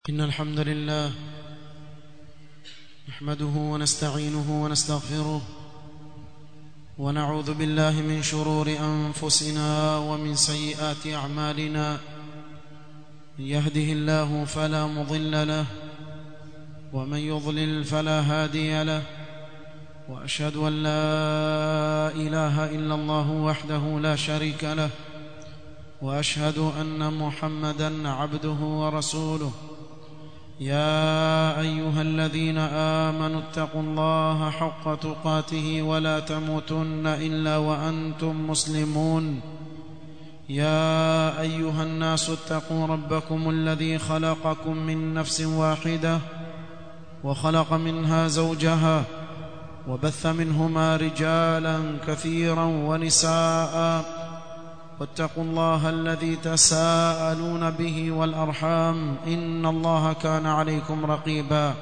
إن الحمد لله نحمده ونستعينه ونستغفره ونعوذ بالله من شرور أنفسنا ومن سيئات أعمالنا من يهده الله فلا مضل له ومن يضلل فلا هادي له وأشهد أن لا إله إلا الله وحده لا شريك له وأشهد أن محمدا عبده ورسوله يا ايها الذين امنوا اتقوا الله حق تقاته ولا تموتن الا وانتم مسلمون يا ايها الناس اتقوا ربكم الذي خلقكم من نفس واحده وخلق منها زوجها وبث منهما رجالا كثيرا ونساء واتقوا الله الذي تساءلون به والارحام ان الله كان عليكم رقيبا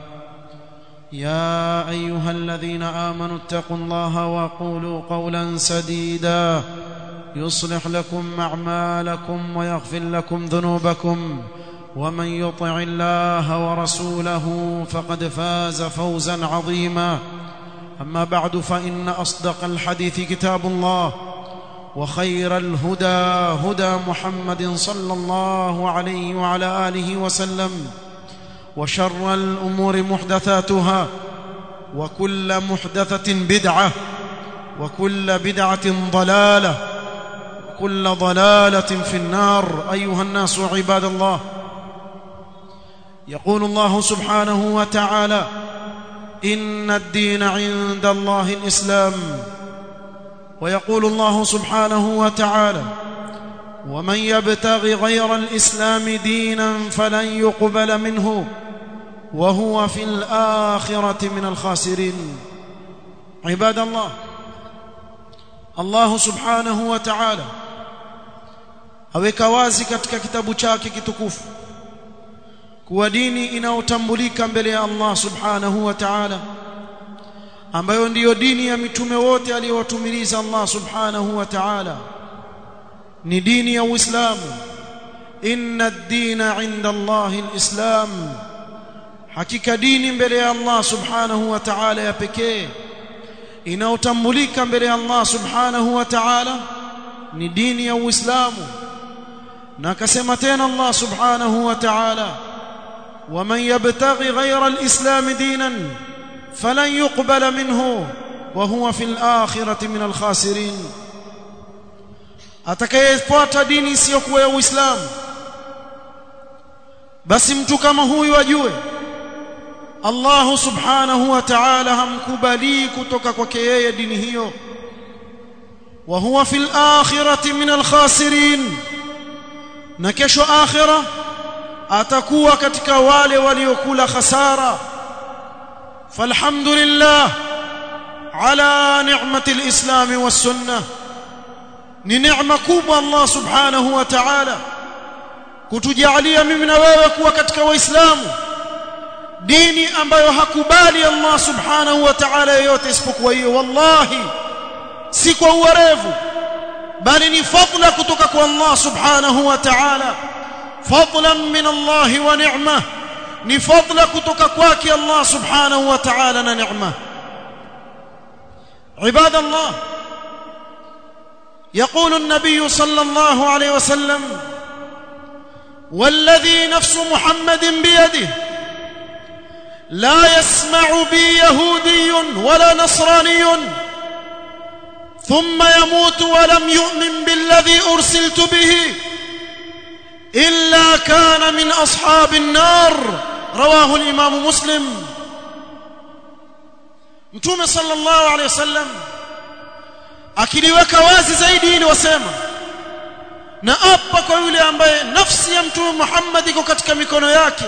يا ايها الذين امنوا اتقوا الله وقولوا قولا سديدا يصلح لكم اعمالكم ويغفر لكم ذنوبكم ومن يطع الله ورسوله فقد فاز فوزا عظيما اما بعد فان اصدق الحديث كتاب الله وخير الهدى هدى محمد صلى الله عليه وعلى اله وسلم وشر الامور محدثاتها وكل محدثه بدعه وكل بدعه ضلاله وكل ضلاله في النار ايها الناس عباد الله يقول الله سبحانه وتعالى ان الدين عند الله الاسلام ويقول الله سبحانه وتعالى ومن يبتغ غير الاسلام دينا فلن يقبل منه وهو في الاخره من الخاسرين عباد الله الله سبحانه وتعالى aweka wazi katika kitabu chake kitukufu kuwa dini inayotambulika mbele ya Allah subhanahu wa ta'ala ambayo ndiyo dini ya mitume wote aliyowatumiliza Allah subhanahu wa ta'ala ni dini ya Uislamu inna ad-dina 'inda Allah al-islam hakika dini mbele ya Allah subhanahu wa ta'ala ya pekee inayotambulika mbele ya Allah subhanahu wa ta'ala ni dini ya Uislamu na akasema tena Allah subhanahu wa ta'ala waman yabtaghi ghayra al-islam dinan فلن يقبل منه وهو في الآخرة من الخاسرين atakayefuata dini isiyokuwa ya Uislamu basi mtu kama huyu ajue Allah subhanahu wa ta'ala hamkubali kutoka kwake yeye dini hiyo wa huwa fil akhirati min al khasirin na kesho akhira atakuwa katika wale waliokula khasara فالحمد لله على نعمة الإسلام والسنة ni neema kubwa Allah subhanahu wa ta'ala kutujalia mimi na wewe kuwa katika waislamu dini ambayo hakubali Allah subhanahu wa ta'ala yote isipokuwa hiyo wallahi si kwa uwerevu bali ni fadla kutoka kwa Allah subhanahu wa ta'ala fadlan min Allah wa ni'mah ni fadla kutoka kwake Allah subhanahu wa ta'ala na neema عباد الله يقول النبي صلى الله عليه وسلم والذي نفس محمد بيده لا يسمع بي يهودي ولا نصراني ثم يموت ولم يؤمن بالذي ارسلت به الا كان من اصحاب النار رواه الامام مسلم mtume sallallahu alaihi wasallam akiliweka wazi zaidi ili wasema na apa kwa yule ambaye nafsi ya mtume Muhammad iko katika mikono yake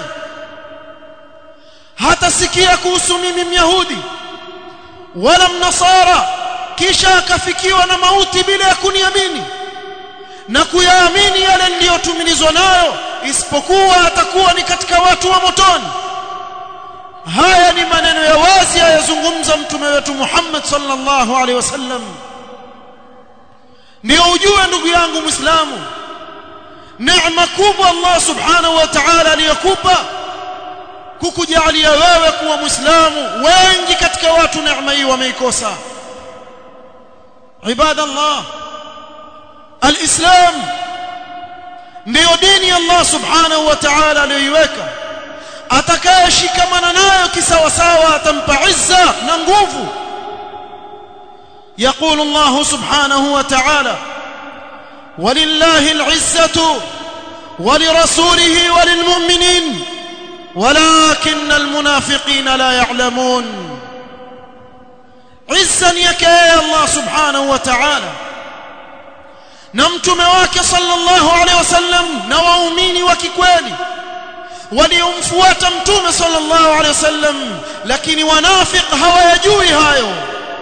hatasikia kuhusu mimi myahudi wala mnasara kisha akafikiwa na mauti bila ya kuniamini na kuyaamini yale niliyotumilizwa nayo isipokuwa atakuwa ni katika watu wa motoni haya ni maneno ya wazi ayazungumza mtume wetu Muhammad sallallahu alaihi wasallam ndio ujue ndugu yangu muislamu neema kubwa Allah subhanahu wa ta'ala aliyokupa kukujalia wewe kuwa muislamu wengi katika watu neema hii wameikosa ibadallah alislam ndio dini Allah subhanahu wa ta'ala aliyoiweka atakayeshikamana nayo kisawasawa atampa izza na nguvu يقول الله سبحانه وتعالى ولله العزة ولرسوله وللمؤمنين ولكن المنافقين لا يعلمون عزا يكي الله سبحانه وتعالى نمتم واك صلى الله عليه وسلم نواؤمين وككوالي waliomfuata mtume sallallahu alaihi wasallam lakini wanafiq hawayajui hayo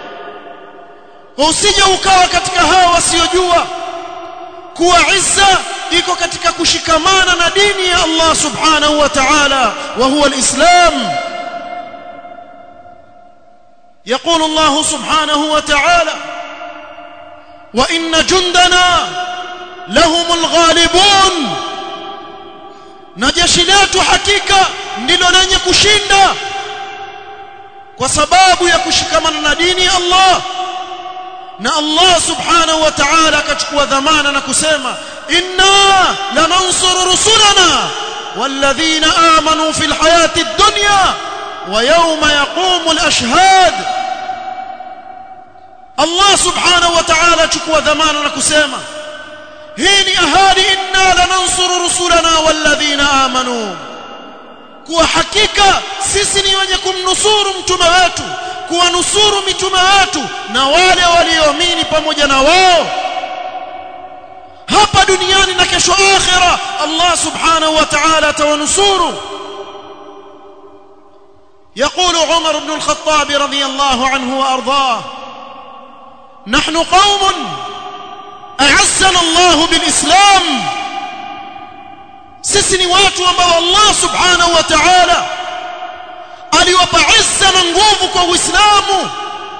usije ukawa katika hao wasiojua kuwa izza iko katika kushikamana na dini ya Allah subhanahu wa ta'ala wa huwa alislam يقول الله سبحانه وتعالى وإن جندنا لهم الغالبون na jeshi letu hakika ndilo lenye kushinda kwa sababu ya kushikamana na dini ya Allah na Allah subhanahu wa ta'ala akachukua dhamana na kusema inna lanansuru rusulana walladhina amanu fil hayati ad-dunya wa yawma yaqumu al-ashhad Allah subhanahu wa ta'ala achukua dhamana na kusema hii ni ahadi inna lanansuru rusulana walladhina amanu kuwa hakika sisi ni wenye kumnusuru mtume wetu kuwanusuru mitume wetu na wale walioamini pamoja na wao hapa duniani na kesho akhira Allah subhanahu wa ta'ala atawanusuru يقول عمر بن الخطاب رضي الله عنه وارضاه نحن قوم أعزنا الله بالإسلام sisi ni watu ambao Allah subhanahu wa ta'ala aliwapa izza na nguvu kwa Uislamu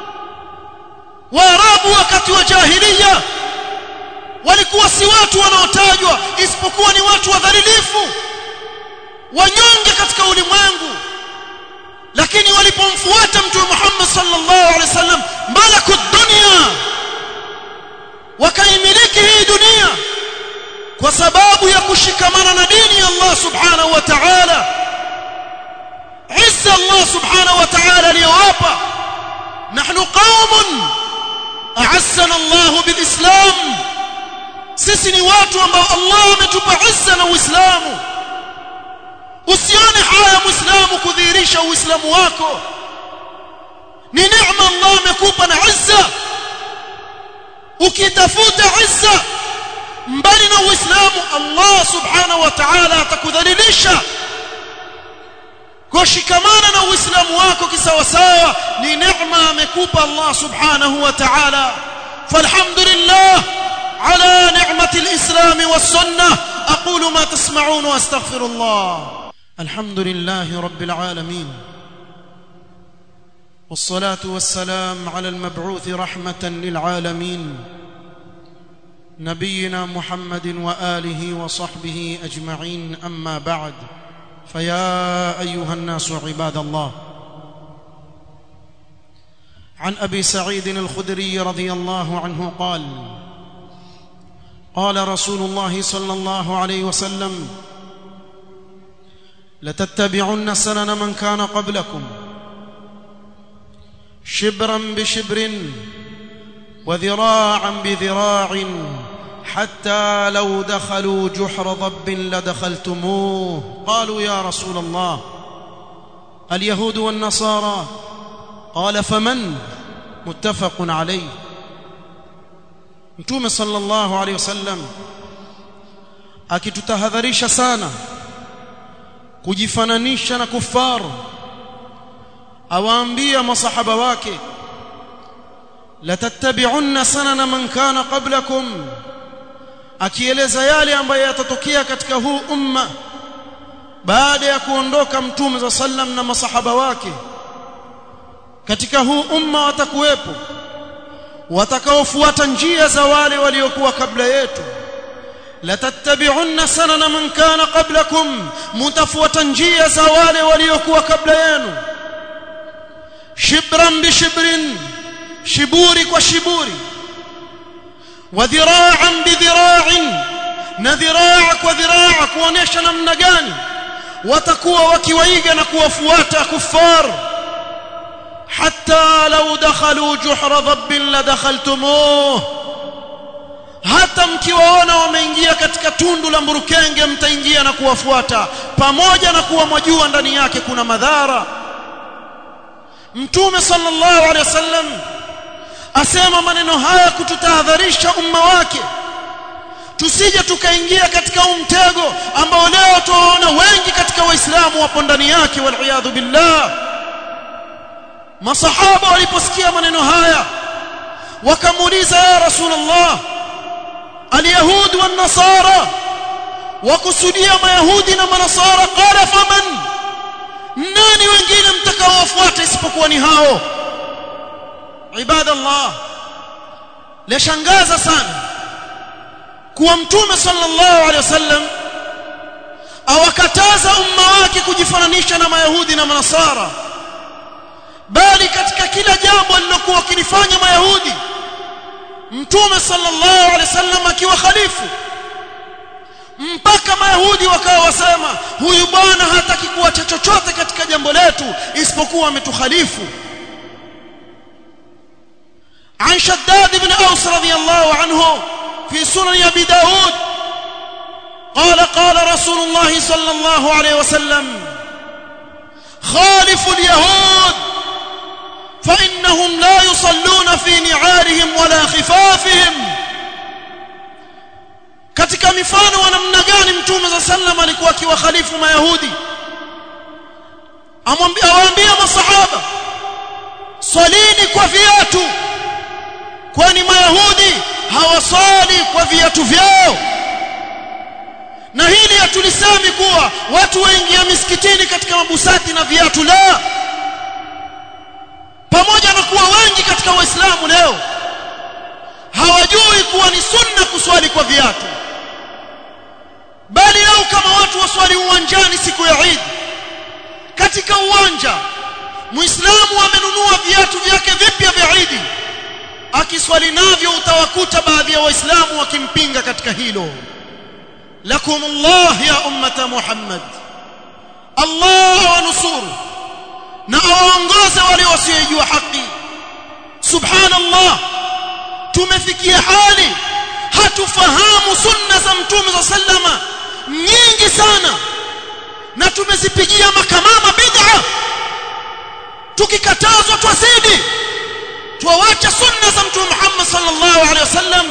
Waarabu wakati wa jahiliya walikuwa si watu wanaotajwa isipokuwa ni watu wadhalilifu wanyonge katika ulimwengu lakini walipomfuata mtume Muhammad sallallahu alaihi wasallam malaku dunia wakaimiliki hii dunia kwa sababu ya kushikamana na dini ya Allah subhanahu wa ta'ala izza Allah subhanahu wa ta'ala aliyowapa nahnu qaumun a'azzana Allah bilislam sisi ni watu ambao Allah ametupa izza na uislamu usione haya muislamu kudhihirisha uislamu wako ni neema Allah amekupa na izza ukitafuta izza mbali na uislamu Allah subhanahu wa ta'ala atakudhalilisha kushikamana na uislamu wako kisawasawa ni neema amekupa Allah subhanahu wa ta'ala falhamdulillah على نعمة الإسلام والسنة أقول ما تسمعون وأستغفر الله الحمد لله رب العالمين والصلاة والسلام على المبعوث رحمة للعالمين نبينا محمد وآله وصحبه أجمعين أما بعد فيا أيها الناس عباد الله عن أبي سعيد الخدري رضي الله عنه قال قال رسول الله صلى الله عليه وسلم لتتبعن سنن من كان قبلكم شبرا بشبر وذراعا بذراع حتى لو دخلوا جحر ضب لدخلتموه قالوا يا رسول الله اليهود والنصارى قال فمن متفق عليه mtume sallallahu alaihi wasallam akitutahadharisha sana kujifananisha na kufaru awaambia masahaba wake la tattabi'unna sanana man kana qablakum akieleza yale ambayo yatatokea katika huu umma baada ya kuondoka mtume za sallam na masahaba wake katika huu umma watakuwepo watakaofuata njia za wale waliokuwa kabla yetu latattabi'unna sanana man kana qablakum mutafuata njia za wale waliokuwa kabla yenu shibran bishibrin shiburi kwa shiburi wa dhira'an bidhira'in na dhiraa kwa dhiraa kuonesha namna gani watakuwa wakiwaiga na kuwafuata kuffar hatta law dakhalu juhra dhabbin la dakhaltumuh hata mkiwaona wameingia katika tundu la mburukenge mtaingia na kuwafuata pamoja na kuwa mwajua ndani yake kuna madhara mtume sallallahu alaihi wasallam asema maneno haya kututahadharisha umma wake tusije tukaingia katika umtego ambao leo tuwaona wengi katika waislamu wapo ndani yake wal billah masahaba waliposikia maneno haya wakamuuliza ya rasulullah alyahud wan nasara wakusudia mayahudi na manasara qala faman nani wengine mtakaowafuata isipokuwa ni hao ibadallah lashangaza sana kuwa mtume sallallahu alaihi wasallam awakataza umma wake kujifananisha na mayahudi na manasara bali katika kila jambo alilokuwa wakilifanya mayahudi mtume sallallahu alaihi wasallam akiwa khalifu mpaka mayahudi wakawa wasema huyu bwana hataki kuacha chochote katika jambo letu isipokuwa ametukhalifu عن شداد بن أوس رضي الله عنه في سنن أبي داود قال قال رسول الله صلى الله عليه وسلم خالف اليهود فإنهم لا يصلون في نعارهم ولا خفافهم katika mifano wa namna gani mtume za sallam alikuwa akiwakhalifu mayahudi awaambia masahaba swalini kwa viatu kwani mayahudi hawaswali kwa viatu vyao na hili hatulisemi kuwa watu waingia misikitini katika mabusati na viatu la pamoja na kuwa wengi katika waislamu leo hawajui kuwa ni sunna kuswali kwa viatu bali leo kama watu waswali uwanjani siku ya Eid katika uwanja muislamu amenunua viatu vyake vipya vya Eid akiswali navyo utawakuta baadhi ya waislamu wakimpinga katika hilo lakum Allah ya ummata Muhammad Allah wanusuru na awaongoze wale wasiojua haki subhanallah tumefikia hali hatufahamu sunna za mtume za sallama nyingi sana na tumezipigia makamama bid'a tukikatazwa twazidi tuawacha sunna za mtume Muhammad sallallahu alaihi wasallam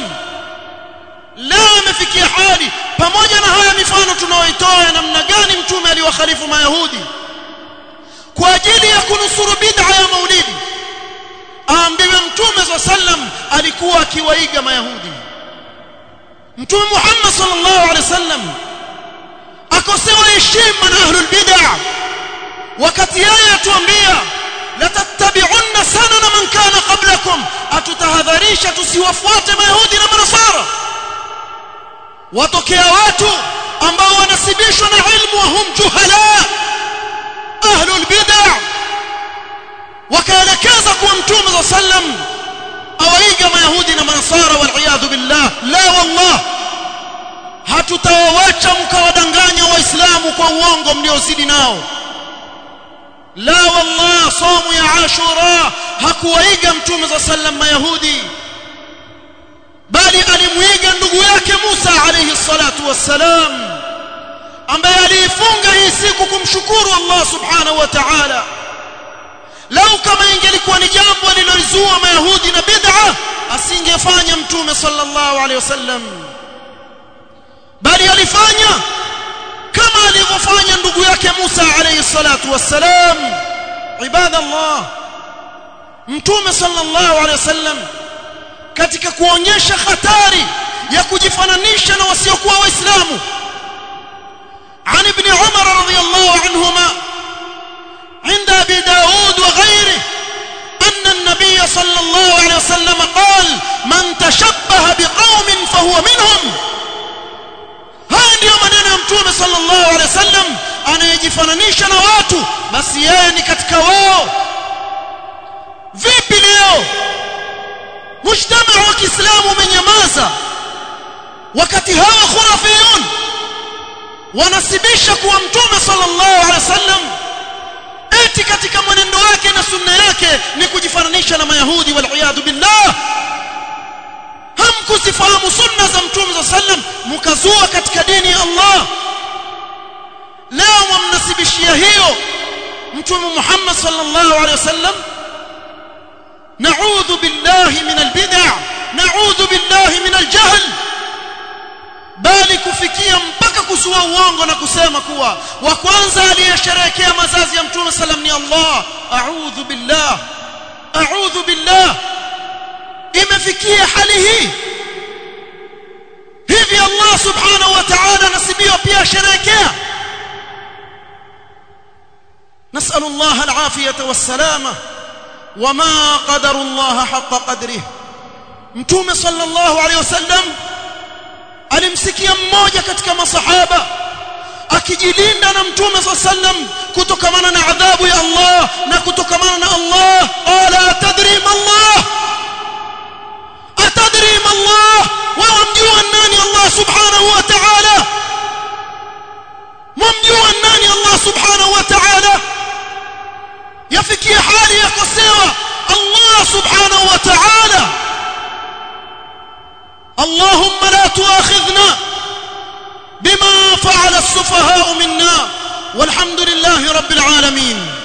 leo imefikia hali pamoja na haya mifano tunaoitoa ya namna gani mtume aliwakhalifu mayahudi kwa ajili ya kunusuru bid'a ya maulidi aambiwe mtume za sallam alikuwa akiwaiga mayahudi mtume Muhammad sallallahu alaihi wasallam akosewa heshima na ahlul bid'a wakati yeye atuambia la tattabi'unna sanana man kana qablakum atutahadharisha tusiwafuate mayahudi na manasara watokea watu ambao wanasibishwa na ilmu wa hum juhala ahlul bid'a wakaelekeza kuwa mtume za sallam awaiga mayahudi na manasara wal billah la wallah hatutawawacha mkawadanganya waislamu kwa uongo mliozidi nao la wallah somu ya ashura hakuwaiga mtume za sallam mayahudi bali alimuiga ndugu yake Musa alayhi salatu wassalam ambaye aliifunga hii siku kumshukuru Allah subhanahu wa ta'ala lau kama ingelikuwa ni jambo alilolizua mayahudi na bid'a asingefanya mtume sallallahu alayhi wasallam bali alifanya kama alivyofanya ndugu yake Musa alayhi salatu wassalam ibadallah mtume sallallahu alayhi wasallam katika kuonyesha hatari ya kujifananisha na wasiokuwa waislamu عن ابن عمر رضي الله عنهما عند ابي داود وغيره ان النبي صلى الله عليه وسلم قال من تشبه بقوم فهو منهم ndiyo maneno ya mtume sallallahu alaihi wasallam anayejifananisha na watu basi yeye ni katika wao vipi leo mujtama wa Kiislamu umenyamaza wakati hawa khurafiyun wanasibisha kuwa mtume sallallahu alaihi wasallam eti katika mwenendo wake na sunna yake ni kujifananisha na mayahudi wal iyad billah hamkuzifahamu sunna za mtume sallallahu alaihi wasallam mkazua katika dini ya Allah leo mwamnasibishia hiyo mtume Muhammad sallallahu alaihi wasallam نعوذ بالله من البدع نعوذ بالله من الجهل bali kufikia mpaka kusua uongo na kusema kuwa wa kwanza aliyesherehekea mazazi ya mtume sallam ni Allah a'udhu billah a'udhu billah imefikia hali hii hivi Allah subhanahu wa ta'ala nasibiwa pia sherehekea نسأل الله العافية والسلامة وما قدر الله حق قدره متوم صلى الله عليه وسلم alimsikia mmoja katika masahaba akijilinda na mtume صلى الله عليه وسلم kutokamana na adhabu ya Allah na kutokamana na Allah qala tadri ma Allah atadri ma Allah wa mjua nani Allah subhanahu wa ta'ala mumjua nani Allah subhanahu wa ta'ala yafikia hali ya kusewa Allah subhanahu wa ta'ala اللهم لا تؤاخذنا بما فعل السفهاء منا والحمد لله رب العالمين